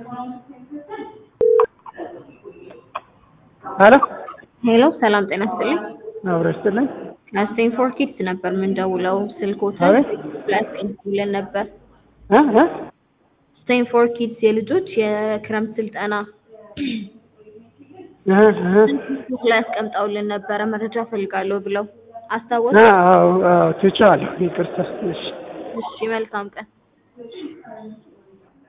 ሄሎ ሄሎ ሰላም ጤና ይስጥልኝ። አብሮ ይስጥልኝ። ከስቴንፎርድ ኪድስ ነበር የምንደውለው። ስልኮትን አቤት ላስቀምጡልን ነበር። እ እ ስቴንፎርድ ኪድስ የልጆች የክረምት ስልጠና እ እ ፌስቡክ ላይ አስቀምጠውልን ነበረ መረጃ ፈልጋለሁ ብለው አስታወሱ። አዎ አዎ ትቼዋለሁ። ይቅርታ። እሺ እሺ መልካም ቀን።